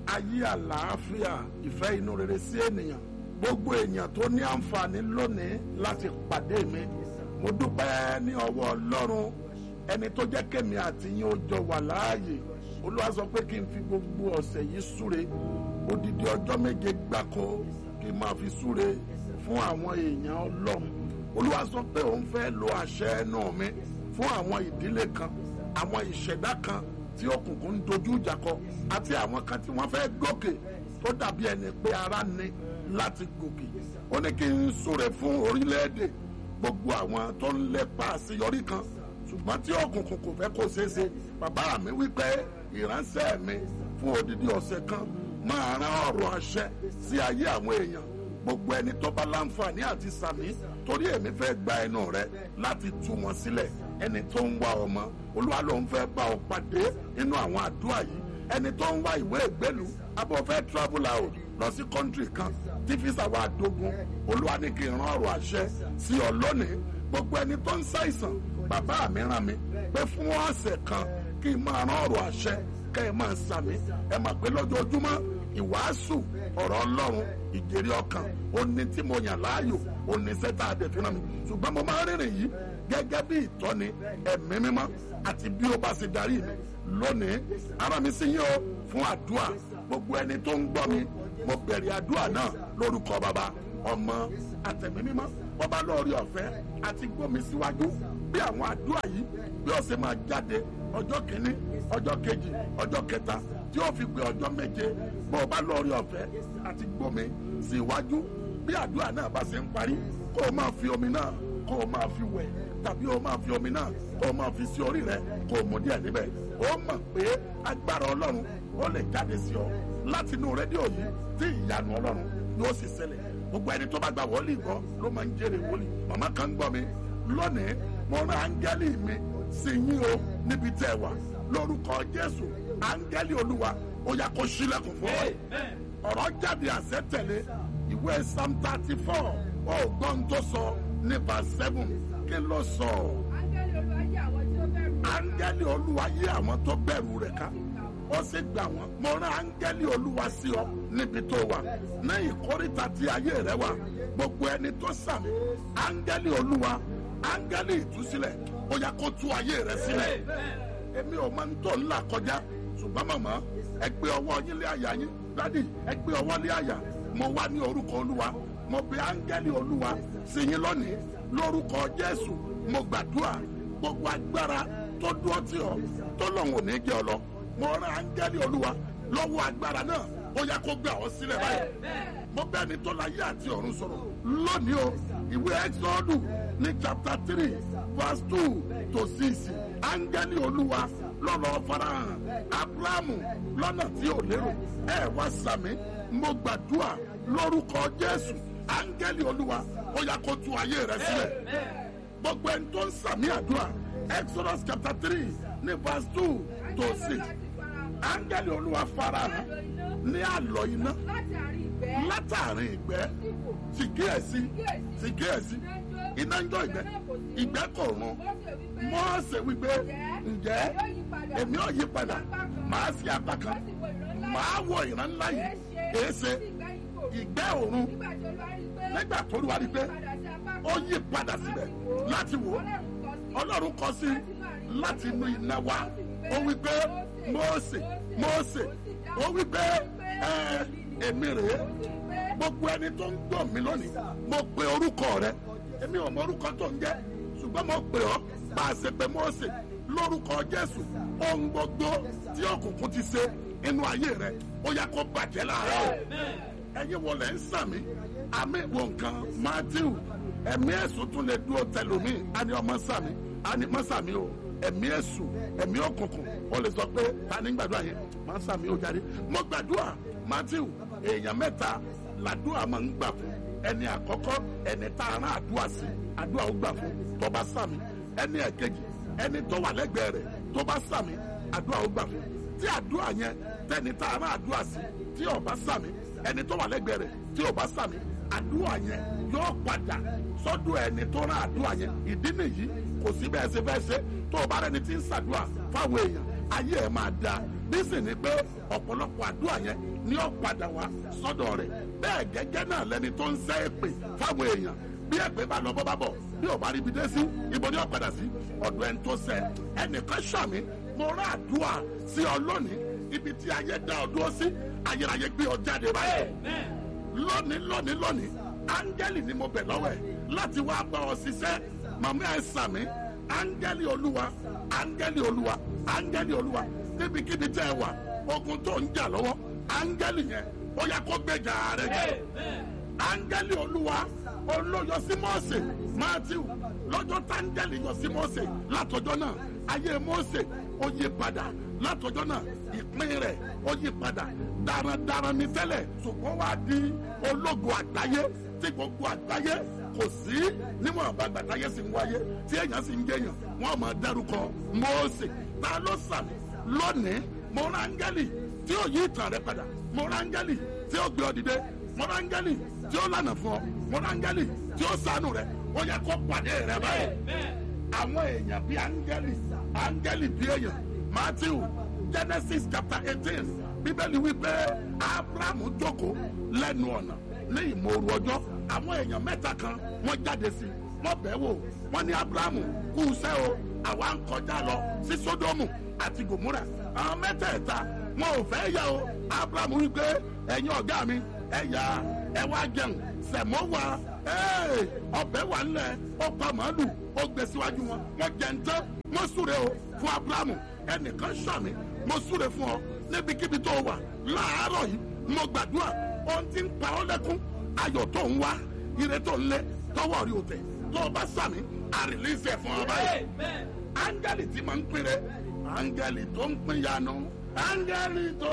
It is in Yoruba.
ayé àlàáfíà ìfẹ́ inú rere sí ènìyàn gbogbo èèyàn tó ní àǹfààní lónìí láti pàdé mi mo dúpẹ́ ní ọwọ́ ọlọ́run ẹni tó jẹ́ kémi àti yín ó jọ wà láàyè olúwa sọ pé kí n fi gbogbo ọ̀sẹ̀ yìí súre odidi ọjọ́ méje gbáko kí n máa fi súre fún àwọn èèyàn ọlọ́run olúwa sọ pé òun fẹ́ lo àṣẹ ẹnu mi fún àwọn ìdílé kan àwọn ìṣẹ̀dá kan tí òkùnkùn ń dojú ìjà kọ àti àwọn kan tí wọ́n fẹ́ gòkè tó dàbí ẹni pé ara ní láti gòkè ó ní kí n súre fún orílẹ̀-èdè gbogbo àwọn tó ń lépa àṣeyọrí kan ṣùgbọ́n tí òkùnkùn kò fẹ́ kó ṣeé ṣe bàbá mi wípé ìránṣẹ́ mi fún odidi ọ̀sẹ̀ kan máa rán ọ̀rọ̀ àṣẹ sí ayé àwọn èèyàn gbogbo ẹni tó bá láǹfààní àti sàmí torí èmi fẹ́ gba ẹnu rẹ láti tú wọn sílẹ̀ ẹni tó ń wá ọmọ olúwa ló ń fẹ́ bá ọ pàdé nínú àwọn àdúrà yìí ẹni tó ń wá ìwé ìgbélú abọ́ fẹ́ travel out lọ sí country kan tí fisa wa dogun olúwa ní kí n rán ọ̀rọ̀ àṣẹ sí ọ lónìí gbogbo ẹni tó ń ṣàìsàn bàbá mi rán mi pé fún ọ̀sẹ̀ kan kí n máa rán ọ̀rọ̀ àṣẹ kẹ́ ẹ máa sàmì ẹ mà pé lójoojúmọ́ ìwàásù ọ̀rọ̀ ọlọ́run ìjèrè ọkàn ó ní tí mo yàn láàyò ó ní sẹ́tà àdẹ̀fínà mi ṣùgbọ́n mo máa rìnrìn yìí gẹ́gẹ́ bí ìtọ́ni ẹ̀mí mímọ́ àti bí ó bá ṣe darí mi lónìí ara mi sì yín o fún àdúrà gbogbo ẹni tó ń gbọ́ mi mo bẹ̀rẹ̀ àdúrà náà lórúkọ bàbá ọmọ àtẹ̀mí mímọ́ wọ́n bá lórí ọ̀fẹ́ àti gbómi síwájú bí àwọn àdúrà yìí bí ó ṣe máa jáde ọjọ́ kìíní ọjọ́ kejì ọjọ́ kẹta tí ó fi pé ọjọ́ méje bó o bá lórí ọ̀fẹ́ àti gbómi síwájú bí àdúrà náà bá ṣe ń parí kó o máa fi omi náà kó o máa fi wẹ̀ tàbí o máa fi omi náà kó o máa fi sí orí rẹ kó o mú díẹ̀ níbẹ̀ ó mọ̀ pé agbára ọlọ́run ó lè jáde sí ọ láti inú rédíò yìí tí ìyanu ọlọ́run yóò sì ṣẹlẹ̀ gbogbo ẹni tó bá gba wòlíì gbọ́ ló máa ń jèrè wòlíì màmá kan ń gbọ́ mi lónìí mo rán áńgẹ́lì mi sí yín o níbi tẹ́ ẹ wà lórúkọ jésù áńgẹ́lì olúwa ó yá kó ṣílẹ̀kùn fún ọ ọ̀rọ̀ jáde àṣẹ tẹ̀lé ìwé psalm thirty four ó gbọ́n tó sọ ní verse seven kí ló sọ. áńgẹ́lì olúwa yí àwọn tó bẹ̀rù rẹ̀ ká ó sì gbà wọ́n mo rán áńgẹ́lì olúwa sí ọ níbi tó wà ní ìkórìtà tí ayé rẹ wà gbogbo ẹni tó sàmì áńgẹ́lì olúwa áńgẹ́lì ìtúsílẹ̀ ó yá kó tú ayé rẹ sílẹ̀ èmi ò máa ń tọ́ ńlá kọjá ṣùgbọ́n màmá ẹ gbé ọwọ́ yín lé àyà yín dádì ẹ gbé ọwọ́ lé àyà mo wá ní orúkọ olúwa mo bẹ áńgẹ́lì olúwa sí yín lónìí lórúkọ jésù mo gbàdúrà gbogbo agbára tó dúró tì ọ́ tó lọ́hùn ò ní jẹ́ ọ lọ mo rán áńgẹ́lì olúwa lọ́wọ́ agbára náà ó yá kó gbé àwọn sílẹ̀ báyìí mo bẹ́ẹ̀ ni tó láyé àti ọ̀run sọ̀rọ̀ lónìí o ìwé ẹ́sọ́ọ̀dù ní chapter three verse two to six áńgẹ́lì olúwa lọ́lọ́ farahàn abrahamu lọ́nà tí ò lérò ẹ wá sàmì mo gbàdúrà lórúkọ jésù áńgẹ́lì olúwa ó yá kó tú ayé rẹ sílẹ̀ gbogbo ẹni tó ń sàmì àdúrà exodus chapter three ní verse two to six áńgẹ́lì olúwa farahàn ní àlọ́ iná látàrin ìgbẹ́ sì kíyèsí sì kíyèsí iná ń jọ ìgbẹ́ ìgbẹ́ kò run mọ́ọ̀sẹ̀ wípé ǹjẹ́ èmi ò yí padà màá sí apá kan màá wọ ìran ńlá yìí èéṣe ìgbẹ́ òrun nígbà tó rí wa rí pé ó yí padà síbẹ̀ láti wò ọlọ́run kọ sí láti inú iná wá ó wípé mọ́ọ̀sẹ̀ mọ́ọ̀sẹ̀ ó wípé ẹ èmi rèé gbogbo ẹni tó ń gbọ́ mi lónìí mo pe orúkọ rẹ èmi ò mọ orúkọ tó ń jẹ́ ṣùgbọ́n mo pè ọ́ bá a ṣe pé Mósè lórúkọ Jésù ohun gbogbo tí òkùnkùn ti ṣe inú ayé rẹ ó yá kó bàjẹ́ láàárọ̀ ẹ̀yin wọlé ń sàmì àmì ìwò nǹkan Matthew ẹ̀mí ẹ̀sùn tún lè dúró tẹlomi àní ọmọ sàmì àní mọ́ sàmì o ẹ̀mí ẹ̀sùn ẹ̀mí òkùnkùn ó lè sọ pé ta ní gbàdúrà yẹn mọ́ sàmì ó jáde mo gbàdúrà Matthew èèyàn mẹ́ta làdúrà máa ń gbà fún ẹni àkọ́kọ́ ẹni tá a rán àdúrà sí àdúrà ó gbà fún tó bá sàmì ẹni ẹ̀kejì ẹni tó wà lẹ́gbẹ̀ẹ́ rẹ̀ tó bá sàmì àdúrà ó gbà fún tí àdúrà yẹn tẹni tá a rán àdúrà sí tí ó bá sàmì ẹni tó wà lẹ́gbẹ̀ẹ́ rẹ̀ tí ó bá sàmì àdúrà yẹn yóò padà sọ́dọ̀ ẹni tó rán àdúrà yẹn ìdí nìyí kò sí bẹ́ẹ̀ ṣe fẹ́ ṣe tó o bá rẹni tí ń ṣàdúrà fáwọn èèyàn ayé ẹ̀ máa da bí sì ni pé ọ̀pọ̀lọpọ̀ àdúrà yẹn ni ó padà wá sọ́dọ̀ rẹ̀ bẹ́ẹ̀ gẹ́gẹ́ náà lẹni tó ń sẹ́ èpè fáwọn èèyàn bí èpè bá lọ bọ́ bá bọ̀ bí ò bá rí ibi dé sí ibo ni ó padà sí ọ̀dọ̀ ẹni tó sẹ́ ẹnìkan ṣàmì mo rán àdúrà sí ọ lónìí ibi tí ayé dá ọ dúró sí ayérayé gbé ọ jáde báyìí lónìí lónìí lónìí áńgẹ́lì ni mo bẹ̀ lọ́wọ́ ẹ̀ láti wá bá ọ ṣiṣẹ́ màmí ẹ̀ sàmí áńgẹ́lì olúwa áńgẹ́lì olúwa áńgẹ́lì olúwa níbikíbi tẹ́ ẹ wà ogun tó ń jà lọ́wọ́ áńgẹ́lì yẹn ó yẹ kó gbèjà rẹ jẹ áńgẹ́lì olúwa olóyọ sí mọ́ọ̀sẹ̀ mátíù lọ́jọ́ táńgẹ́lì yọ sí mọ́ọ̀sẹ̀ látọjọ́ náà ayé mọ́ọ̀sẹ̀ ó yí padà látọjọ́ náà ìpín rẹ̀ ó yí padà darandaran ní tẹ́lẹ̀ ṣùgbọ́n wá di ológun àgbáyé tí gbogbo àgbáyé kò sí níwọ̀n àbágbà táyé sì ń wáyé tí èèyàn sì ń jẹyàn wọ́n máa dárúkọ mọ́ọ̀sẹ̀ ta ló sàmì lónìí mo rán áńgẹ́lì tí ó yí ìtàn rẹ padà mo rán áńgẹ́lì tí ó gbé ọ dìde mo rán áńgẹ́lì tí ó lànà fún ọ mo rán áńgẹ́lì tí ó ṣàánú rẹ ó yẹ kó pàdé rẹ báyìí àwọn èèyàn bíi áńgẹ́lì áńgẹ́lì bíi èèyàn matthew genesis chapter eighteen bíbélì wípé abrahamu jókòó lẹ́nu ọ̀nà ní ìmòrú ọjọ́ àwọn èèyàn mẹ́ta kan wọ́n jáde sí wọ́n bẹ̀ wò wọ́n ní abrahamu kú iṣẹ́ o àwa ń kọjá lọ sí sódómù àti gòmúrà àwọn mẹ́tẹ̀ẹ̀ta wọn ò fẹ́ yà o abrahamu wípé ẹ̀yin ọ̀gá mi ẹ yà ẹ wá jẹun sẹ̀mọ́ wa ọbẹ̀ wà ńlẹ̀ ó pa màálù ó gbé síwájú wọn wọ́n jẹ ń tán wọ́n súre o fún abrahamu ẹnìkan sàmì mo súre fún ọ níbikíbi tó wà láàárọ̀ yìí mo gbàdúrà ohun tí ń pa ọ́ lẹ́kún ayọ̀ tó ń wá ire tó ń lé tọwọ́ rí o tẹ̀ tó o bá sàmì àrìlísẹ̀ fún ọ báyìí áńgẹ́lì tí màá ń pèrè áńgẹ́lì tó ń pín yanu áńgẹ́lì tó.